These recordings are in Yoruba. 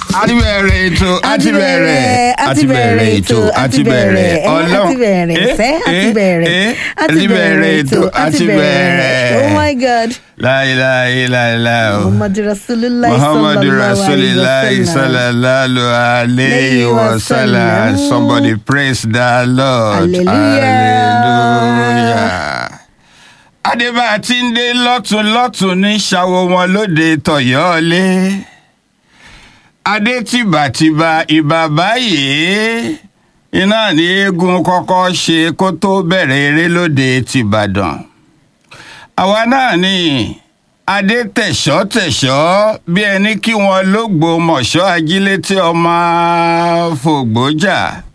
a ti bẹ̀rẹ̀ ètò a ti bẹ̀rẹ̀ a ti bẹ̀rẹ̀ ètò a ti bẹ̀rẹ̀ ọlọ́run a ti bẹ̀rẹ̀ sẹ́ a ti bẹ̀rẹ̀ a ti bẹ̀rẹ̀ ètò a ti bẹ̀rẹ̀. oh my god láìláì láìláì o. muhammadu rasulillah muhammadu rasulillah sallallahu alayhi wa sallam somebody praise the lord Hallelujah. adébá tí ń dé lọ́tún lọ́tún ní ṣàwo wọn lóde tọ̀yọ́lé adé tìbàtìbà ìbà báyìí iná ní eégún kọ́kọ́ ṣe kó tó bẹ̀rẹ̀ eré lóde tìbàdàn àwa náà ni adé tẹ̀ṣọ́ tẹ̀ṣọ́ bí ẹni kí wọn lógbó mọ̀ṣọ́ ajílétí ọmọ fògbójà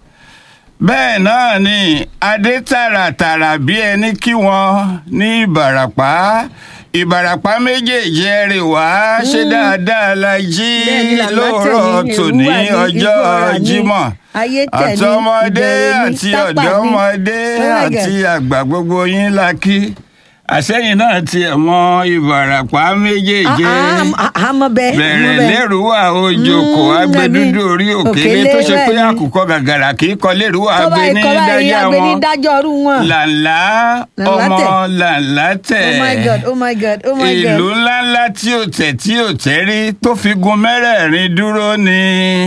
bẹ́ẹ̀ náà ni adé tààràtààrà bí ẹni kí wọn ní ìbàràpá ìbàràpá méjèèjì ẹrè wá ṣe dáadáa la jí Bẹ́ẹ̀ni, làlá lóòrọ̀ tẹ̀yìn, tòní èrúwà ní, ọjọ́ ìgbọràn ní, jímọ̀ ayé tẹ̀ ní, àtọmọdé ìbẹ̀rẹ̀ ní, àti tápà ní. ọ̀dọ́mọdé Oh my God. àti àgbà gbogbo yín la kí àsẹ́yìn náà tiẹ̀ mọ ìbàràpá méjèèjì àmọ́ bẹ́ẹ̀ bẹ̀rẹ̀ lẹ́rùwà ojoko Mm, agbẹdúdú bẹ́ẹ̀ni. orí òkèlè Òkèlè tó ṣe pé bẹ́ẹ̀ni. àkùkọ gàgàrà kì í kọ lẹ́rùwà tó bá agbẹ ní ikọ̀ báyìí dájá agbẹni wọn dájọ́ ọrú wọn. làǹlà Làǹlà ọmọ tẹ̀. làǹlà tẹ̀ oh my god oh my god oh my god. ìlú ńláńlá tí ò tẹ̀ tí ò tẹ́ rí tó fi gun mẹ́rẹ̀ẹ̀rin dúró ní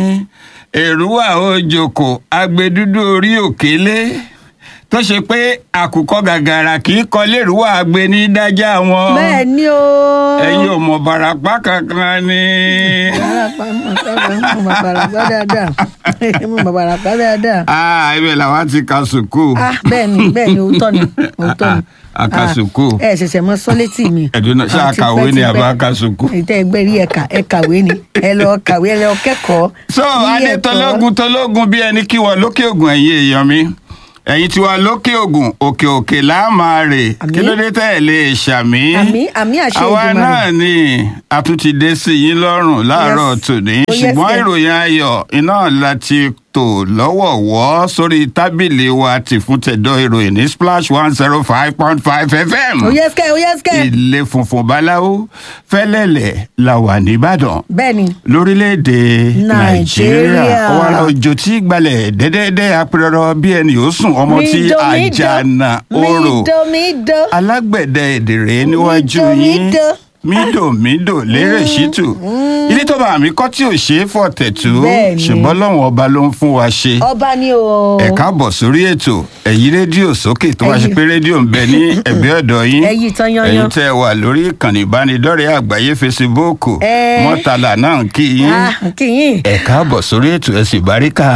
èrúwà ojoko agbẹdúdú orí òkèlè tó ṣe pé àkùkọ gàgàrà kì í kọ lẹ́rùwà agbẹ ní dájá wọn bẹ́ẹ̀ ni o. ẹ̀yin ò mọ̀ bàràpá kankan ni. Barapa, mo sábà mo mọ barapa dáadáa mo mọ barapa dáadáa. ah ibẹ̀ làwọn ti ka sùkú. ah bẹ́ẹ̀ ni bẹ́ẹ̀ ni òótọ́ ni òótọ́ ni. A- a ka Ah, sùkú. ẹ ṣẹ̀ṣẹ̀ mọ sọ́létì mi. ẹ̀dùn náà ṣé Ah, àkàwé ni tipẹ́, àbá tipẹ́. ka sùkú. ìtẹ́ ẹgbẹ́ rí ẹ̀ka ẹ kàwé ni ẹ lọ kàwé ẹ lọ kẹ́kọ̀ọ́. so Ní adé ẹ̀kọ́. tọlógun tọlógun bí ẹni kí wọn lókè ògùn ẹ̀yin èèyàn mi ẹ̀yin tiwa lókè ògùn òkè òkè là á máa rè Àmín. kí ló dé tẹ́ ẹ̀ lè ṣàmì. àmì àmì àṣẹ àwa Èdùmàrè. náà ni a tún ti dé sí yín lọ́rùn láàárọ̀ Yes. tòní Oh, yes, ṣùgbọ́n yes. ìròyìn ayọ̀ iná láti tò lọ́wọ̀wọ́ sórí tábìlì wa ti fún tẹ̀dọ̀ ìròyìn ní splash one zero five point five fm ó yẹ sikẹ́ ó yẹ sikẹ́. ilé funfun báláwo fẹ́lẹ́lẹ̀ la wà nìbàdàn bẹ́ẹ̀ ni lórílẹ̀‐èdè nàìjíríà Nàìjíríà. ọ̀wàrà òjò tí gbalẹ̀ dẹ́dẹ́dẹ́ apẹ̀rọ bí ẹni yóò sùn ọmọ tí Mídò, mídò. àjànà orò mídò mídò. alágbẹ̀dẹ èdèrè níwájú Mídò, yín mídò. mídò mídò lérè ṣítù ilé tó bá mi kọ́ tí ò ṣe é fọ̀tẹ̀tù Bẹ́ẹ̀ni. ṣùgbọ́n lọ́wọ́n ọba ló ń fún wa ṣe ọba ni o. ẹ káàbọ̀ sórí ètò ẹ̀yí rédíò sókè tó wá ṣe Ẹyí. pé rédíò ń bẹ ní ẹ̀gbẹ́ ọ̀dọ̀ yín Ẹyí tán yányán. ẹ̀yin tẹ́ ẹ wà lórí ìkànnì ìbánidọ́rẹ̀ẹ́ àgbáyé fesibúùkù Ẹ. mọ́tàlá náà ń kí yín ah kìyìn. ẹ káàbọ̀ sórí ètò ẹ sì báríkà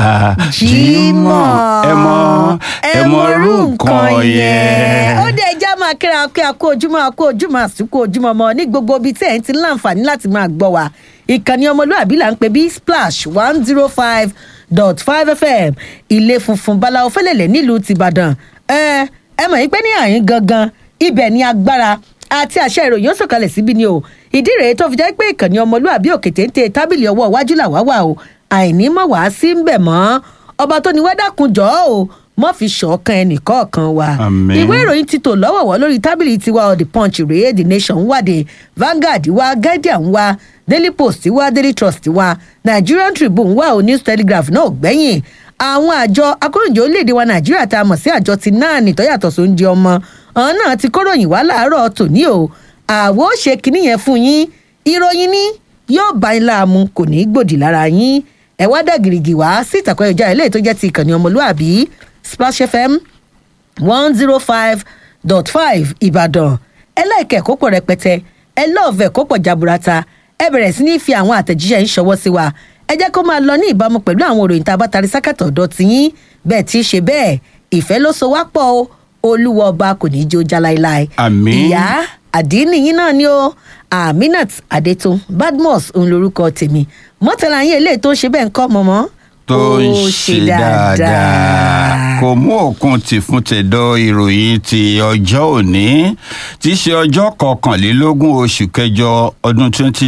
jímọ̀ ẹ mọ ẹ mọ rú nǹkan yẹn. ó dé ẹjẹ́ máa kíra pé a kó ojúmọ́ a kó ojúmọ́ àsìkò ojúmọ́ mọ́ ní gbogbo ibi tí ẹ̀ ń ti láǹfààní láti máa gbọ́ wa ìkànnì ọmọlúwàbí là ń pè bí splash one zero five dot five fm ilé funfun báláwo fẹ́lẹ̀lẹ̀ nílùú tìbàdàn ẹ ẹ mọ̀ yín pé ní àyín gangan ibẹ̀ ni agbára àti àṣẹ ìròyìn ó sọ̀kalẹ̀ síbí ni o ìdí rèé tó fi jẹ́ pé ìkànnì ọmọlúwàbí òkè téńté tábìlì ọwọ́ iwájú làwá wà o àìní mọ̀ wá sí ń bẹ̀ mọ́ ọba tó ní wẹ́dàkùn jọ́ o mọ́ fi ṣọ̀kan ẹnìkọ̀ọ̀kan wa Àmín. ìwé ìròyìn ti tò lọ́wọ̀wọ́ lórí tábìlì tiwa the punch rèé the nation wáde Vanguard wa guardian wa daily post wa daily trust wa nigerian tribune wa o news telegraph náà ò gbẹ́yìn àwọn àjọ akóròyìn orílẹ̀-èdè wa nàìjíríà tá a mọ̀ sí àjọ ti náà nìtọ́ yàtọ̀ sóúnjẹ ọmọ ọ̀hún náà ti kóròyìn wá láàárọ̀ tòní o àwo ṣe kinní yẹn fún yín ìròyìn ní yóò bá yín láàmú kò ní í gbòdì lára yín ẹ wá dà gìrìgì wá sí ìtàkùn ayélujára eléyìí tó jẹ́ ti ìkànnì ọmọlúàbí splash fm one zero five dot five ìbàdàn ẹ láìkẹ́ kó pọ̀ rẹpẹtẹ ẹ lọ́ọ̀fẹ́ kó pọ̀ jaburata ẹ bẹ̀rẹ̀ sí ní fi àwọn àtẹ̀jíṣẹ́ ń ṣọwọ́ sí wa ẹ jẹ́ kó máa lọ ní ìbámu pẹ̀lú àwọn òròyìn tá a bá tarí sákàtọ̀ ọ̀dọ̀ tiyín bẹ́ẹ̀ tí í ṣe bẹ́ẹ̀ ìfẹ́ ló so wá pọ̀ o olúwa ọba kò ní í jó já láéláé Àmín. ìyá àdínì yín náà ni o aminat adetun badmus òun lorúkọ tèmi mọ́tàlá yín eléyìí tó ń ṣe bẹ́ẹ̀ ń kọ́ mọ́mọ́ tó ń Ó ṣe ṣe dáadáa dáadáa. kò mú òkun tì fún tẹ̀dọ̀ ìròyìn ti ọjọ́ òní tí í ṣe ọjọ́ kọkànlélógún oṣù kẹjọ ọdún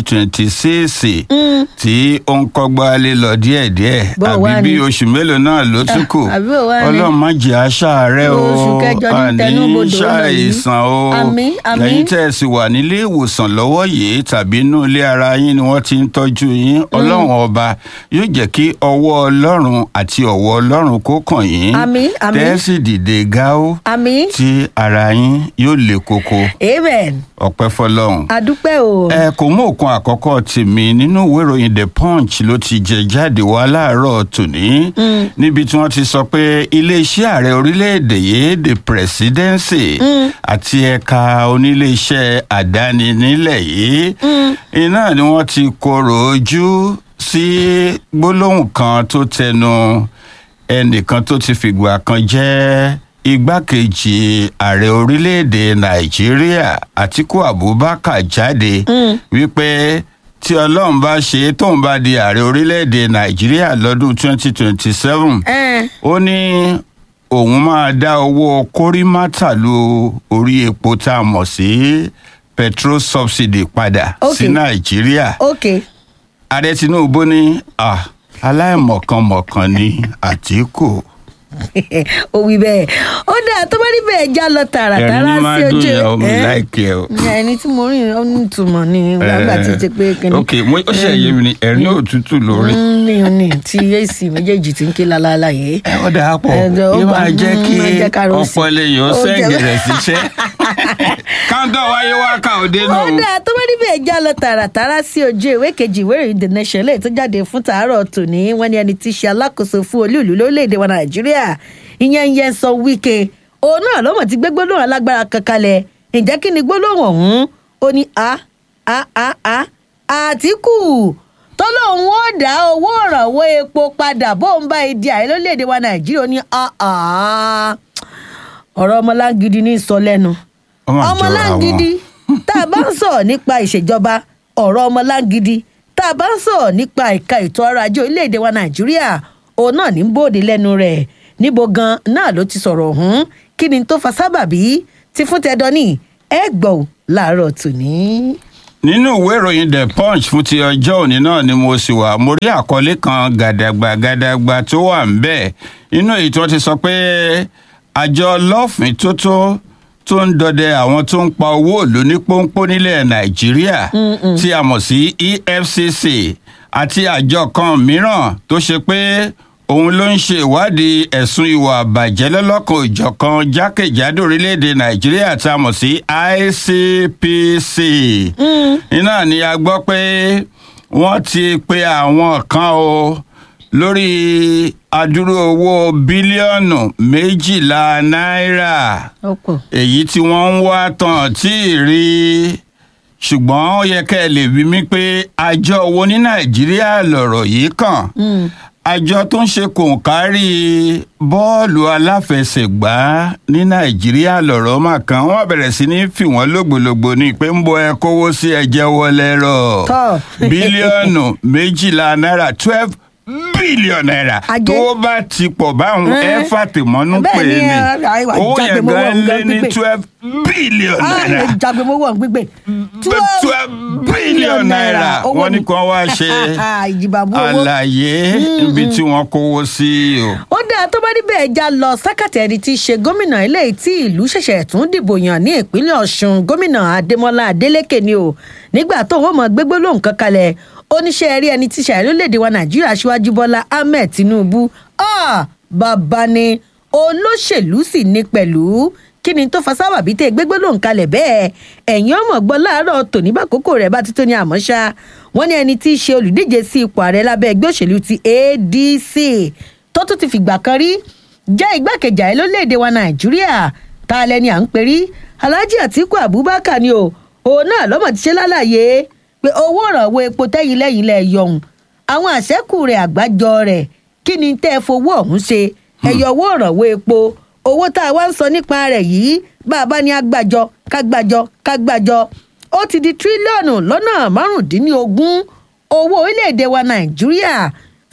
2026 tí ó ń kọ́gbá lé lọ díẹ̀díẹ̀ Bó wá àbí bí ni? oṣù mélòó náà ló tún kù àbí bó wá ni? ọlọ́run má jẹ́ aṣáàárẹ̀ o Oṣù kẹjọ ní àní tẹnubodò lọ yìí. ṣàìsàn o Àmín, àmín. lẹ́yìn tẹ́ ẹ sì wà nílé ìwòsàn lọ́wọ́ yìí tàbí inú ilé ara yín ni wọ́n ti ń tọ́jú yín ọlọ́run ọba yóò jẹ́ kí ọwọ́ ọlọ́run àti ọ̀wọ́ ọlọ́run kó kàn yín Àmín, àmín. tẹ́ ẹ sì dìde gáó àmì tí ara yín yóò le koko amen ọpẹ́ fọlọ́run adúpẹ́ o. ẹ kò mú òkun àkọ́kọ́ tèmi nínú ìwé ìròyìn the punch ló ti jẹ jáde wá láàárọ̀ tòní níbi tí wọ́n ti sọ pé iléeṣẹ́ ààrẹ orílẹ̀-èdè yìí the presidency àti ẹ̀ka oníléeṣẹ́ àdáni nílẹ̀ yìí iná ni wọ́n ti korò ojú sí gbólóhùn kan tó tẹnu ẹnìkan tó ti fìgbà kan jẹ́ igbákejì ààrẹ orílẹ̀-èdè nàìjíríà àtiku abubakar jáde wípé tí ọlọ́run bá ṣe é tóun bá di ààrẹ orílẹ̀-èdè nàìjíríà lọ́dún 2027 Ẹ́n, ó ní òun máa dá owó kórìmátà lu orí epo tá a mọ̀ sí petrol subsidy padà Ok. sí nàìjíríà ok ààrẹ tinubu ní ah, aláìmọ̀kànmọ̀kàn ni àtìkù ó wí bẹ́ẹ̀ ó dáa tó bá rí bẹ́ẹ̀ já lọ ẹ̀rín tààràtàrà ní máa sí dùn ojú yẹn omi ẹ́? láìkẹ́ o. ẹni tí mo rí ó ní ìtumọ̀ ní gbàgbà tí ti pé kíní. ok mo ó ṣe yé mi ni ẹ̀rín òtútù lórí. Mm, ní ní tí ac méjèèjì ti ń ké lálálá yìí. ẹ ó dáa pọ̀ Ẹ̀jọ̀ ó yóò gbà- máa jẹ́ mm, kí máa jẹ́ ká rò sí. ọ̀pọ̀ lèèyàn Ó jẹ́- sẹ́ǹgì rẹ̀ síṣẹ́. káńtọ̀ wáyé wá ká òde ó nù. dáa tó bá rí bẹ́ẹ̀ já lọ tààràtàrà sí ojú ìwé kejì ìwé ìròyìn the nation lè tó jáde fún tàárọ̀ tòní wọ́n ní ẹni tí í ṣe alákòóso fún olú ìlú lórílẹ̀‐èdè wa nàìjíríà ìyẹn yẹn sọ wíkẹ́ òun náà lọ́mọ̀ ti gbé gbólóhùn alágbára kan kalẹ̀ ǹjẹ́ kí ni gbólóhùn ọ̀hún ó ní a a a a àtìkù tó lóun ó dá owó ìrànwọ́ epo padà bóun bá ìdí ààrẹ lórílẹ̀‐èdè wa nàìjíríà ó ní a a ọ̀rọ̀ ọmọlángidi ní sọ lẹ́nu Ó mà jọra ọmọlángidi tá a bá ń sọ̀rọ̀ nípa ìṣèjọba ọ̀rọ̀ ọmọlángidi tá a bá ń sọ̀rọ̀ nípa ẹ̀ka ètò ọrọ̀ ajé orílẹ̀-èdè wa nàìjíríà òun náà ní bòde lẹ́nu rẹ̀ níbo gan náà ló ti sọ̀rọ̀ ọ̀hún kí ni tó fa sábàbí ti fún tẹ́dọ́ ní ẹ gbọ́ ò láàárọ̀ tòní. nínú ìwé ìròyìn the punch fún ti ọjọ́ òní náà ni mo sì wà mo rí àkọlé kan gàdàgbà gàdàgbà tó wà ń bẹ̀ inú èyí tí wọ́n ti sọ pé àjọ lọ́fìn tótó tó ń dọdẹ àwọn tó ń pa owó ìlú ní pọ́npọ́n nílẹ̀ nàìjíríà tí a mọ̀ sí efcc àti àjọ kan mìíràn tó ṣe pé òun ló ń ṣe ìwádìí ẹ̀sùn ìwà àbàjẹ́ lọ́lọ́kan òjọ̀kan jákèjádò orílẹ̀-èdè nàìjíríà tá a mọ̀ sí icpc iná ni a gbọ́ pé wọ́n ti pe àwọn kan o lórí adúrú owó bílíọ̀nù méjìlá náírà ọ̀pọ̀ èyí tí wọ́n ń wá tán tí ì rí ṣùgbọ́n ó yẹ kẹ́ ẹ lè bí mi pé àjọ wo ní nàìjíríà lọ̀rọ̀ yìí kàn àjọ tó ń ṣe kòǹkárí bọ́ọ̀lù aláfẹsẹ̀gbá ní nàìjíríà lọ̀rọ̀ mà kan wọ́n bẹ̀rẹ̀ sí ní fi wọ́n lògbòlògbò ní pé ń bọ ẹ kówó sí ẹjẹ́ wọlé rọ̀ Tọ́. bílíọ̀nù méjìlá náírà twelve bílíọ̀nù náírà Ajé. tó bá ti pọ̀ báwọn Ẹ́. ẹ fàtìmọ́nú pè Bẹ́ẹ̀ ni, ní ẹ, àìwá owó yẹn jágbe mọ́wọ́ gan nǹkan lé ní gbígbé. twelve bílíọ̀nù náírà jagbemowó gbígbé twelve bílíọ̀nù náírà wọ́n ní kàn wá ṣe ìjìbàbù owó. àlàyé ibi tí wọ́n kówó sí o. ó dáa tó bá rí bẹ́ẹ̀ já lọ sákàtà ẹni tí í ṣe gómìnà eléyìí tí ìlú ṣẹ̀ṣẹ̀ tún dìbò yàn ní ìpínlẹ̀ ọ̀ṣun gómìnà adémọlá adélèké ni o nígbà tó wọ́n mọ̀ gbégbó lóhùn kan kalẹ̀ oníṣẹ́ rí ẹni tí ṣàì lórílẹ̀‐èdè wa nàìjíríà aṣíwájú bọ́lá ahmed tinubu ah, bàbá ni olóṣèlú sì ní pẹ̀lú kí ni tó fa sábàbí tẹ gbégbé lóhùn kalẹ̀ bẹ́ẹ̀ ẹ̀yin ọmọ gbọ́ láàárọ̀ tòní bá kókó rẹ̀ bá ti tó ní àmọ́ ṣá wọ́n ní ẹni tí í ṣe olùdíje sí ipò ààrẹ lábẹ́ ẹgbẹ́ òṣèlú ti adc tó tún ti fìgbà kan rí jẹ́ igbákejì ààrẹ lórílẹ̀‐èdè wa nàìjíríà tá a lẹ́ni à ń perí alhaji atiku abubakar ni o òun náà lọ́mọ ti ṣe lálàyé pé owó ìrànwọ́ epo tẹ́yìn lẹ́yìn lẹ́ yọ̀hún àwọn àṣẹ́kù rẹ̀ àgbájọ rẹ̀ kí ni tẹ́ ẹ fowó ọ̀hún ṣe ẹ̀yọ̀ owó ìrànwọ́ epo owó tá a wá ń sọ nípa rẹ̀ yìí bá a bá ní agbájọ kágbájọ kágbájọ ó ti di tírílíọ̀nù lọ́nà márùndínlógún owó orílẹ̀-èdè wa nàìjíríà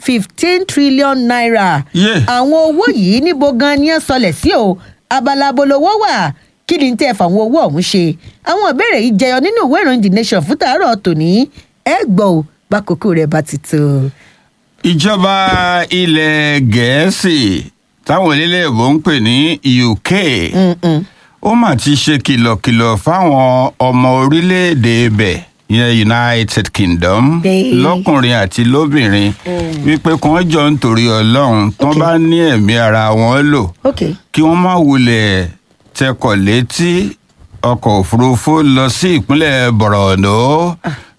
fifteen trillion naira Yeah. àwọn owó yìí níbo gan ni ẹ sọlẹ̀ sí o abala abolowó wà kí ni tẹ́ ẹ fàwọn owó ọ̀hún ṣe àwọn ìbéèrè yìí jẹyọ nínú ìwé ìròyìn the nation fún tàárọ̀ tòní ẹ gbọ́ ò bákòókò rẹ̀ bá ti tó. ìjọba ilẹ̀ gẹ̀ẹ́sì táwọn eléléèbó ń pè ní uk Mm-mm. ó mà ti ṣe kìlọ̀kìlọ̀ fáwọn ọmọ orílẹ̀-èdè ibẹ̀ ìyẹn united kingdom Bẹ́ẹ̀. lọ́kùnrin àti lóbìnrin Mm. wípé kí wọ́n jọ ń torí ọlọ́run tó Ok. bá ní ẹ̀mí ara wọn lò ok kí wọ́n má wulẹ̀ tẹkọ̀ létí ọkọ̀ òfurufú lọ sí ìpínlẹ̀ borno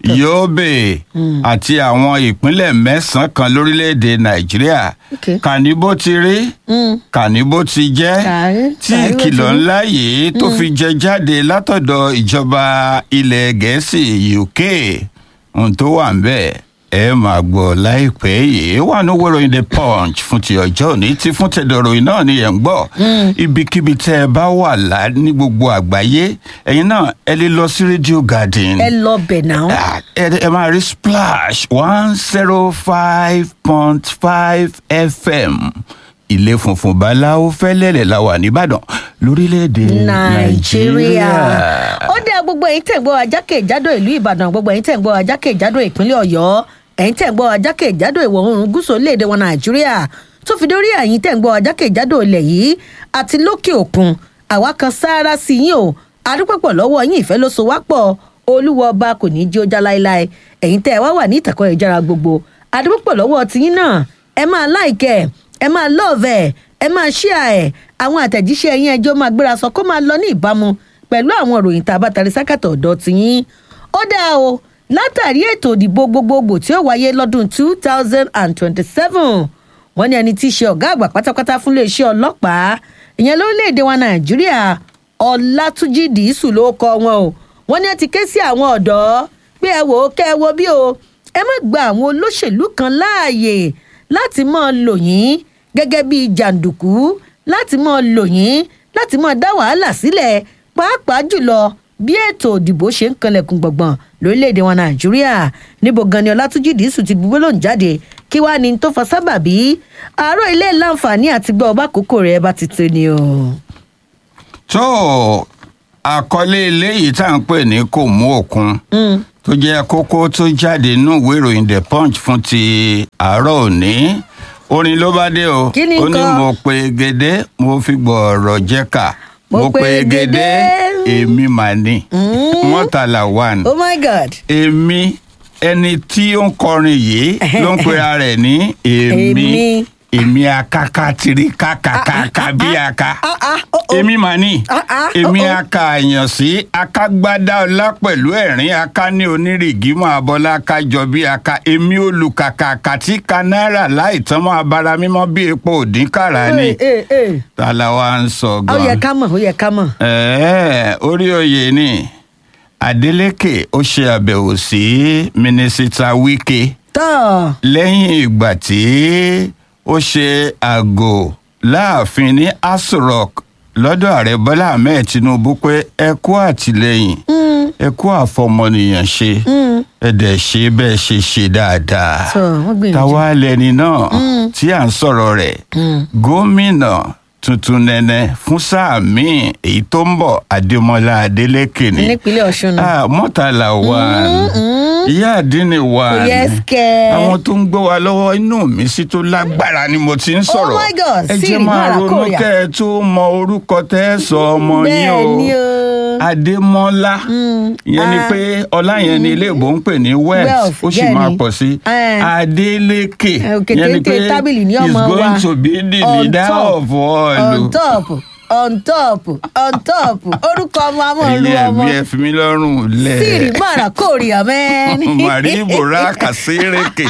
yobe Mm. àti àwọn ìpínlẹ̀ mẹ́sàn-án kan lórílẹ̀‐èdè nàìjíríà Ok. kàní bó ti rí Mm. kàní bó ti jẹ́ Kàrí- tí kàrí bó ti ìkìlọ̀ rí. ńlá yìí tó fi jẹ jáde látọ̀dọ̀ ìjọba ilẹ̀ gẹ̀ẹ́sì uk ohun tó wà ń bẹ̀ ẹ máa gbọ́ láìpẹ́ yìí wà ní owó ìròyìn the punch fún ti ọjọ́ òní tí fún tẹ̀dọ̀rọ̀ náà ni ẹ̀ ń gbọ́ ibikíbi tẹ́ ẹ bá wà lá ní gbogbo àgbáyé ẹ̀yin náà ẹ lè lọ sí radio garden ẹ lọ bẹ̀ náà. Ah, ẹ ẹ máa rí splash one zero five point five fm ilé funfun báláwo fẹ́lẹ́lẹ̀ la wà nìbàdàn lórílẹ̀‐èdè nàìjíríà nàìjíríà. ó dá gbogbo ẹ̀yin tẹ̀ ń gbọ́ ajákèjádò ìlú ìbàdàn gbogbo ẹ̀yin tẹ̀ ń gbọ́ ajákèjádò ìpínlẹ̀ ọ̀yọ́ ẹ̀yin tẹ̀ ń gbọ́ ajákèjádò ìwọ̀ oòrùn gúúsù orílẹ̀-èdè wọn nàìjíríà tó fi dórí ẹ̀yin tẹ̀ ń gbọ́ ajákèjádò ilẹ̀ yìí àti lókè òkun àwa kan sáárá sí yín o adúpọ̀pọ̀ lọ́wọ́ yín ìfẹ́ ló so wá pọ̀ olúwa ọba kò ní í jí ó já láéláé ẹ̀yin tẹ̀ wá wà ní ìtàkùn ìjára gbogbo adúpọ̀pọ̀ lọ́wọ́ tiyín náà ẹ máa láìkẹ́ ẹ máa lọ́ọ̀vẹ̀ ẹ máa ṣíà ẹ̀ àwọn àtẹ̀jíṣẹ́ ẹ̀yin ẹjọ́ máa gbéra sọ kó máa lọ ní ìbámu pẹ̀lú àwọn ìròyìn tá a bá tarí sákàtọ̀ ọ̀dọ́ tiyín ó dáa o látàrí ètò ìdìbò gbogbogbò tí ó wáyé lọ́dún two thousand and twenty-seven wọ́n ní ẹni tí í ṣe ọ̀gá àgbà pátápátá fún iléeṣẹ́ ọlọ́pàá ìyẹn lórílẹ̀‐èdè wa nàìjíríà ọlátúnjì dìísù ló kọ wọn o wọ́n ní ẹ ti ké sí àwọn ọ̀dọ́ pé ẹ wò ó kẹ́ ẹ wo bí o ẹ má gba àwọn olóṣèlú kan láàyè láti máa lò yín gẹ́gẹ́ bí jàǹdùkú láti máa lò yín láti máa dá wàhálà sílẹ̀ pàápàá jùlọ bí ètò òdìbò ṣe ń kanlẹ̀kùn gbọ̀ngbọ̀n lórílẹ̀‐èdè wọn nàìjíríà níbo gan ni ọlátúnjì dìísù ti gbogbo lòún jáde kí wàá ní tó fa sábàbí àárọ̀ ilé láǹfààní àti gbọ́ ọba àkókò rẹ̀ bá ti tó ni o. tó àkọlé eléyìí tá à ń pè ní kò mú òkun Mm. tó jẹ́ kókó tó jáde nínú ìwé ìròyìn the punch fún ti àárọ̀ òní orin ló bá dé o Kí ni ó ní nǹkan? mo pe gèdè mo fi gbọ̀ọ̀rọ̀ jẹ́ka Mo pe gèdè. èmi mà ní Mm. mọ́tàlá one oh my god. èmi ẹni tí ó ń kọrin yìí ló ń pera rẹ̀ ní èmi Èmi. èmi akaka tiri kakakaka bí aka ah ah oh oh. èmi mà ní Ah, ah, èmi oh, oh. aka àyàn sí akágbádá ọlá pẹ̀lú ẹ̀rín aka ní onírìgímọ̀ abọ́lá kájọ bí aka èmi olùkàkà kàtí ka náírà láì tán mọ́ abara mímọ́ bí epo òdínkàrà ni Ee, ee, ee. tala wa ń sọ ó yẹ gan. ká mọ̀ ó yẹ ká mọ̀. ẹ̀ẹ́ orí oyè ni adeleke ó ṣe àbẹ̀wò sí mínísítà wike tọ́ lẹ́yìn ìgbà tí ó ṣe àgò láàfin ní aso rock lọ́dọ̀ ààrẹ bọ́lá ahmed tinubu pé ẹ kú àtìlẹ́yìn ẹ kú àfọmọnìyàn ṣe ẹ dẹ̀ ṣe bẹ́ẹ̀ ṣe ṣe dáadáa tọ́ wọ́n gbìyànjú. táwa lẹni náà tí à ń sọ̀rọ̀ rẹ̀ gómìnà tuntun nẹ́nẹ́ fún sáà míì èyí tó ń bọ̀ adémọlá adélékè ni nípínlẹ̀ ọ̀ṣun náà. Ah, mọ́tàlá wa ìyá àdínní wa Kò yẹ kẹ́. àwọn tó ń gbọ́ wa lọ́wọ́ inú mi sí tó lágbára ni mo ti ń sọ̀rọ̀ my God, ẹ jẹ́ Siri máa Mara ronú Korea. kẹ́ ẹ tó mọ orúkọ tẹ́ ẹ sọ ọmọ yín bẹ́ẹ̀ ni o o. adémọ́lá ìyẹn ni ah, pé ọlá yẹn ni ilé ìbò ń pè ní wealth Wealth, ó sì bẹ́ẹ̀ máa ni. pọ̀ sí Eh. adélékè Eh, òkè ìyẹn ni téńté pé tábìlì ní is ọmọ wa. going to be the On leader top, of all on top on top on top orúkọ ọmọ amóhùnrú ẹ̀yin ọmọ ẹ̀mí ẹ fi mí lọ́rùn lẹ̀ sírì mara kórìíra mẹ́ni. màrí bòrá kàsírèkè.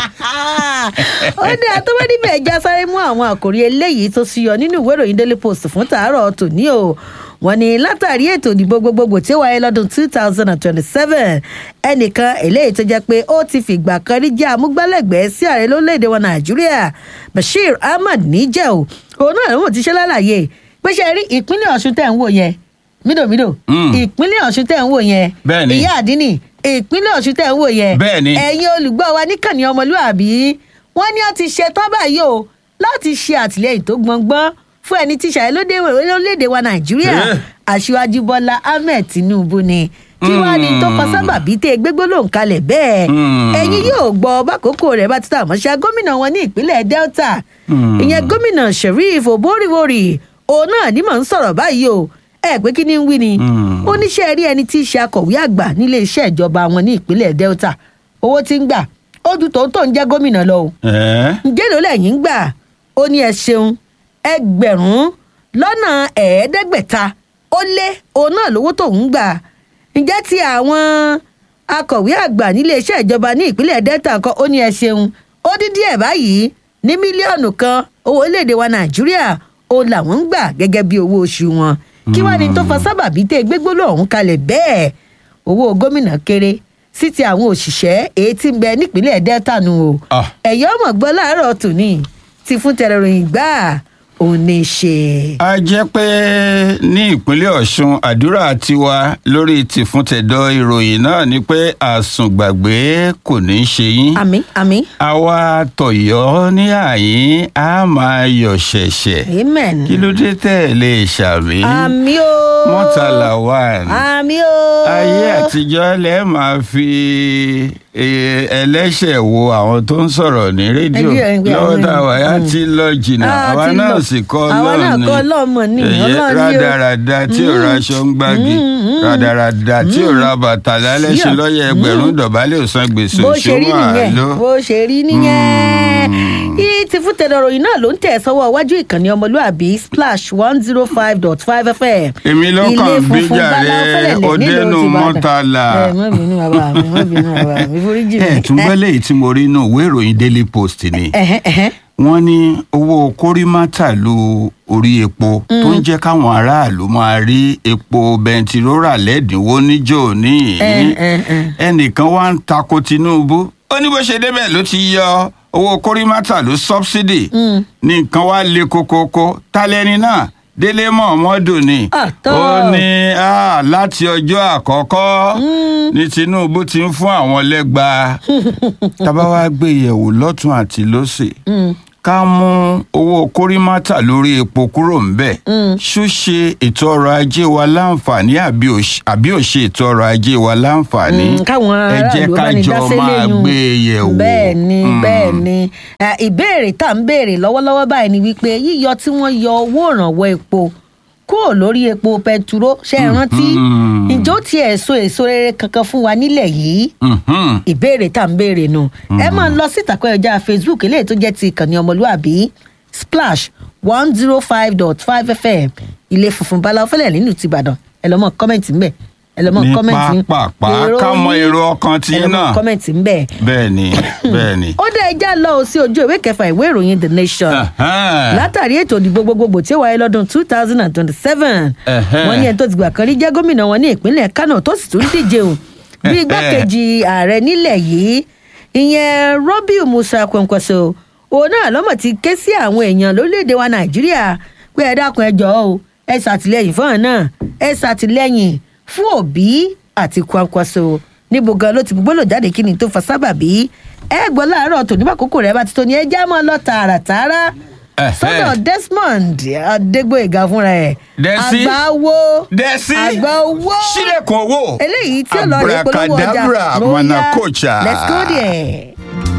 ó ní àtọ́wé níbẹ̀ ẹja sáré mú àwọn àkòrí eléyìí tó ṣíyọ nínú ìwé ìròyìn daily post fún tàárọ̀ tòní o wọ́n ní látàrí ètò ìdìbò gbogbogbò tí ó wáyé lọ́dún two thousand and twenty-seven ẹnìkan eléyìí tó jẹ́ pé ó ti fìgbà kan rí jẹ́ amúgbálẹ́gbẹ̀ẹ́ sí ààrẹ lórílẹ̀‐èdè wa nàìjíríà bashir ahmad níjẹ́ o òun náà ló mọ̀ ti ṣe lálàyé pé ṣe rí ìpínlẹ̀ ọ̀ṣun tẹ̀ ń wò yẹn mídòmídò Mm. ìpínlẹ̀ ọ̀ṣun tẹ̀ ń wò yẹn Bẹ́ẹ̀ ni. ìyá àdínì ìpínlẹ̀ ọ̀ṣun tẹ̀ ń wò yẹn Bẹ́ẹ̀ ni. ẹ̀yin olùgbọ́ wa níkànnì ọmọlúàbí wọ́n ní wọ́n ti ṣe tán báyìí o láti ṣe àtìlẹyìn tó gbọngbọ́n fún ẹni tí ṣàyẹ̀ lóde orílẹ̀-èdè wa nàìjíríà Eh. aṣíwájú bọ́lá ahmed tinubu ni kí wàá ní tó fa sábàbí tẹ gbégbólóhùn kalẹ̀ bẹ́ẹ̀ Mm. ẹ̀yin yóò gbọ́ bákòókò rẹ̀ bá ti tà mọ́ṣá gómìnà wọn ní ìpínlẹ̀ delta Mm. ìyẹn gómìnà sheriff oboriwori òun náà ní mò ń sọ̀rọ̀ báyìí o ẹ pé kí ni ń wí ni Mm. ó níṣẹ́ rí ẹni tí í ṣe akọ̀wé àgbà nílé iṣẹ́ ìjọba wọn ní ìpínlẹ̀ delta owó tí ń gbà ó ju tòun tó ń jẹ́ gómìnà lọ o ẹ́ ǹjẹ́ ló lẹ́yìn ń gbà ó ní ẹ ṣeun ẹgbẹ̀rún lọ́nà ẹ̀ẹ́dẹ́gbẹ̀ta ó lé òun náà lówó tó ń gbà ǹjẹ́ ti àwọn akọ̀wé àgbà nílé iṣẹ́ ìjọba ní ìpínlẹ̀ delta kan ó ní ẹ ṣeun ó dín díẹ̀ báyìí ní mílíọ̀nù kan owó orílẹ̀-èdè wa nàìjíríà ó làwọn ń gbà gẹ́gẹ́ bí owó oṣù wọn kí wàá ní tó fa sábàbí tẹ gbégbóló ọ̀hún kalẹ̀ bẹ́ẹ̀ owó gómìnà kéré sí ti àwọn òṣìṣẹ́ èyí tí ń bẹ nípínlẹ̀ delta nù o Ah. ẹ̀yọ́ ọmọ gbọ́ láàárọ̀ tòní ti fún tẹrẹròyìn gbà òun ní í ṣe. a jẹ́ pé ní ìpínlẹ̀ ọ̀ṣun àdúrà tiwa lórí tìfúntẹ̀dọ̀ ìròyìn náà ni pé àsùngbàgbé kò ní í ṣe yín. àmì àmì àwa tọ̀yọ́ ní àyín á máa yọ̀ ṣẹ̀ṣẹ̀ amen. kí ló dé tẹ̀ lè ṣàmì. àmì o. mọ́tàlá wà ní. àmì o. ayé àtijọ́ lẹ́ máa fi eh, ẹlẹ́ṣẹ̀ wo àwọn tó ń sọ̀rọ̀ ní rédíò Rédíò, ẹgbẹ́ lọ́wọ́ àwọn tá a wà yá ènìyàn. ti lọ jìnnà Ah, àwa ti náà lọ. sì kọ́ Àwa náà lọ́ọ̀ni kọ́ Ọlọ́run ni, Èyí Ọlọ́run ni o. rádaràda tí ò ra aṣọ ń gbági rádaràda tí ò ra bàtà lálẹ́ ṣe Yeah. lọ́yẹ̀ ẹgbẹ̀rún dọ̀bálẹ̀ ò san gbèsè bó ṣe rí òṣùwọ̀n nìyẹn àlọ́. bó ṣe rí nìyẹn yìí ti fún tẹ̀lé ọ̀rọ̀ yìí náà ló ń tẹ̀ sọ́wọ́ iwájú ìkànnì ọmọlúàbí splash one zero five dot five fm. èmi ló Ilé kàn bí funfun jàre Báláú Fẹ́lẹ́lẹ̀ nílùú ọdẹnu Ìbàdàn. mọ́tàlá. ẹ má bínú bàbá mi má bínú bàbá mi foríjì mi. ẹ tún gbẹ́lẹ̀ yìí tí mo rí inú ìwé ìròyìn daily post ni. ẹ̀hẹ́n, ẹ̀hẹ́n. wọ́n ní owó kórìmátà lu orí epo tó ń jẹ́ káwọn aráàlú máa rí epo bẹntiróòrà lẹ́dínwó níjó ní Ẹ, ẹ, ẹ. ẹnìkan wá ń tako tinubu ó ní bó ṣe débẹ̀ ló ti yọ owó kórìmátà ló sọ́bsidì ní nǹkan wá le kokoko tálẹ́ni náà délé mọ̀ọ́mọ́dù ni Ah, tọ́. ó ní ah, láti ọjọ́ àkọ́kọ́ ní tinubu ti ń fún àwọn lẹ́gba tábà wá gbé yẹ̀wò lọ́tún àti lọ́sẹ̀ ká mú owó kórìmátà lórí epo kúrò ńbẹ̀ ṣúṣe ètò ọrọ̀ ajé wa láǹfààní àbí òṣ- àbí ò ṣe ètò ọrọ̀ ajé wa láǹfààní Mm, káwọn ẹ jẹ́ aráàlú ká bá ní jọ dásẹ́ máa lẹ́yìn gbé e yẹ̀wò. bẹ́ẹ̀ ni Mm. bẹ́ẹ̀ ni Eh, ìbéèrè tá à ń béèrè lọ́wọ́lọ́wọ́ báyìí ni wípé yíyọ tí wọ́n yọ owó ìrànwọ́ epo kúrò lórí epo pẹtiró ṣe é rántí Mhm. ǹjẹ́ ó tiẹ̀ so èso rere kankan fún wa nílẹ̀ yìí Mhm. ìbéèrè tá à ń béèrè nù ẹ máa lọ sí ìtàkùn ẹ̀já facebook eléyìí tó jẹ́ ti ìkànnì ọmọlúàbí splash one zero five dot five fm ilé funfun báláwo fẹlẹ̀ nínú tìbàdàn ẹ lọ́ mọ̀ kọ́mẹ̀ntì ńbẹ̀ ẹ lọ́ mọ̀ Ní kọ́mẹ̀ntì pàápàá, ká mọ èrò ọkàn tí ẹ lọ́ mọ̀ náà. kọ́mẹ̀ntì ńbẹ̀ bẹ́ẹ̀ ni bẹ́ẹ̀ ni. ó dá ẹja lọ sí ojú ìwé kẹfà ìwé ìròyìn the nation Ẹ̀hẹ́n. látàrí ètò ìdìbò gbogbogbò tí ó wáyé lọ́dún two thousand and twenty-seven Ẹ̀hẹ́n. wọ́n ní ẹni tó ti gbà kan rí jẹ́ gómìnà wọn ní ìpínlẹ̀ kánò tó sì tún díje o bí igbákejì ààrẹ nílẹ̀ yìí ìyẹn robiu musa kwankwaso òun náà lọ́mọ̀ ti ké sí àwọn èèyàn lórílẹ̀‐èdè wa nàìjíríà pé ẹ dákun ẹ jọ̀ọ́ o ẹ ṣàtìlẹ́yìn fún ọ̀hún náà ẹ ṣàtìlẹ́yìn fún òbí àti kwankwaso níbo gan ló ti gbólò jáde kí ni tó fa sábàbí ẹ gbọ́ láàárọ̀ tòní bá kókó rẹ̀ bá ti tó ní ẹ já mọ́ lọ tààràtààrà Ẹ̀hẹ́. sọ́dọ̀ desmond adégbòyega fúnra ẹ̀ Dẹ́sí. àgbà wo dẹ́sí àgbà owó sílẹ̀kùn owó eléyìí tí ó lọ rí polówó ọjà abracadabra Ó yá, manakocha. let's go there.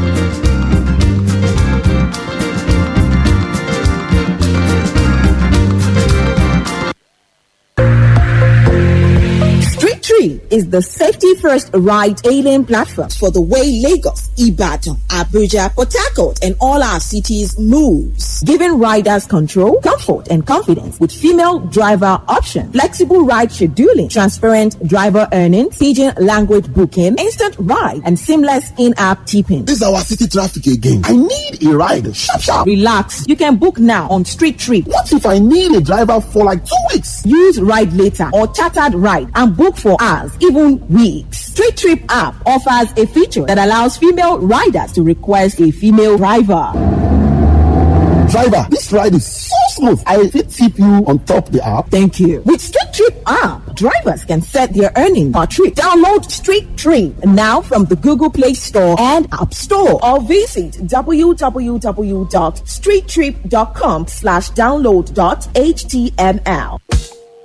Street Tree is the safety first ride hailing platform for the way Lagos, Ibadan, Abuja, Port Harcourt, and all our cities moves, giving riders control, comfort, and confidence with female driver option, flexible ride scheduling, transparent driver earnings, pidgin language booking, instant ride, and seamless in-app tipping. This is our city traffic again. I need a ride. Sharp, sharp. Relax. You can book now on Street Trip. What if I need a driver for like two weeks? Use Ride Later or Chartered Ride and book for hours, even weeks. Street Trip app offers a feature that allows female riders to request a female driver. Driver, this ride is so smooth. I fit tip you on top the app. Thank you. With Street Trip app, drivers can set their earnings per trip. Download Street Trip now from the Google Play Store and App Store or visit www.streettrip.com slash download dot html.